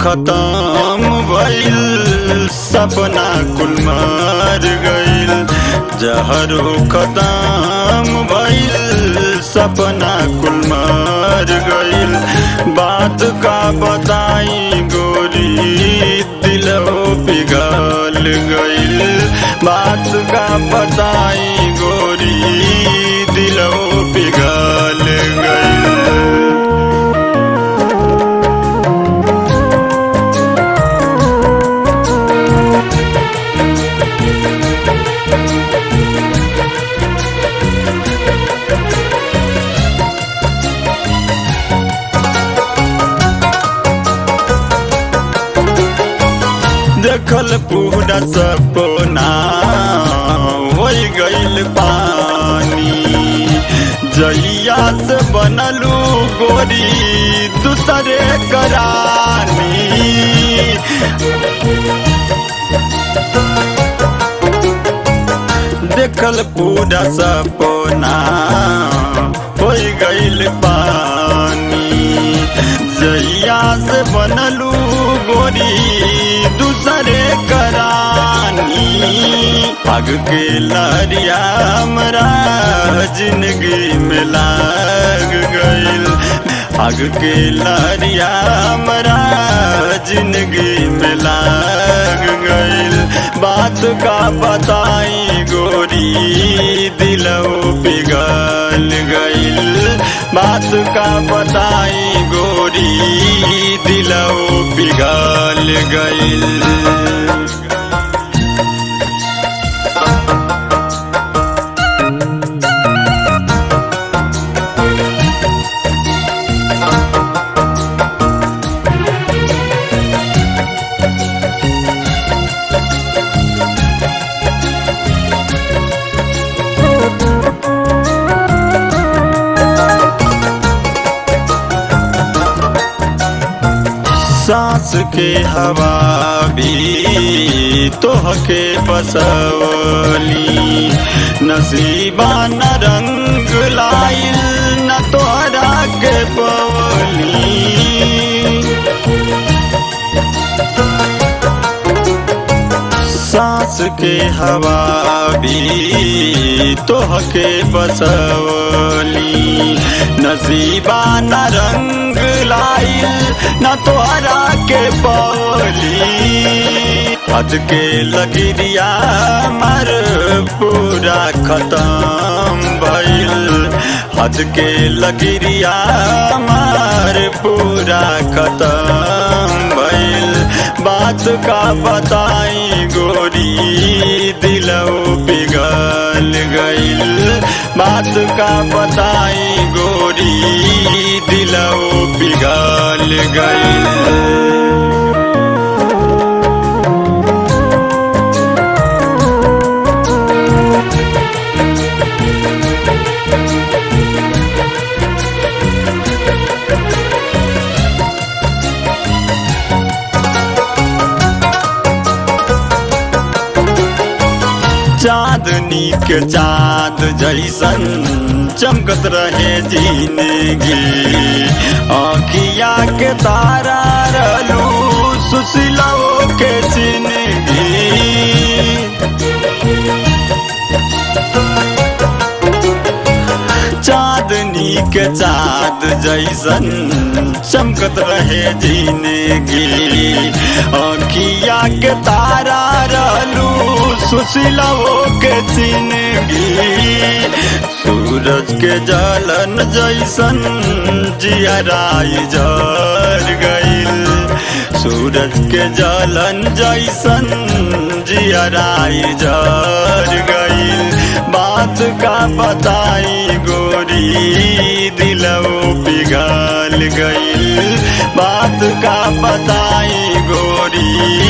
खत्म भइल सपना कुल मर गइल जहरो खत्म भइल सपना कुल मर गइल बात का बताई गोरी दिलो पिघल गइल बात का बताई गोरी दिलो पिघल गइल देखल पूरा सपना हो गइल पानी जइया से बनलू गोरी दूसरे करानी देखल पूरा सपना हो गइल पानी जइया से बनलू गोरी दूसरे करानी पग के लरिया हमरा जिंदगी में लाग गइल पग के लरिया हमरा जिंदगी में लाग गइल बात का बताई गोरी दिलो पिघल गइल बात का बताई गोरी दिलो पिघल गइल सांस के हवा भी तोहके बसवली नसीबा न रंग लाइल न तोहरा के पवली सांस के हवा भी तोहके बसवली नसीबा न रंग लाइल न तोहरा के पवली हद के लगिरिया मर पूरा खत्म भइल हद के लगिरिया मर पूरा खत्म भइल बात का बताई गोरी दिलो पिघल गइल बात का बताई गोरी दिलो पिघल गइल चांदनी के चांद जैसन चमकत रहे जिंदगी आखिया के तारा रहलू सुशीलो के जिंदगी चांदनी के चाँद जैसन चमकत रहे जिंदगी अखिया के तारा रहलू सुशीलवो के जिंदगी सूरज के जलन जैसन जियराई जर गईल सूरज के जलन जैसन जियराई जर गईल बात का बताई गोरी दिलवो पिघल गईल बात का बताई गोरी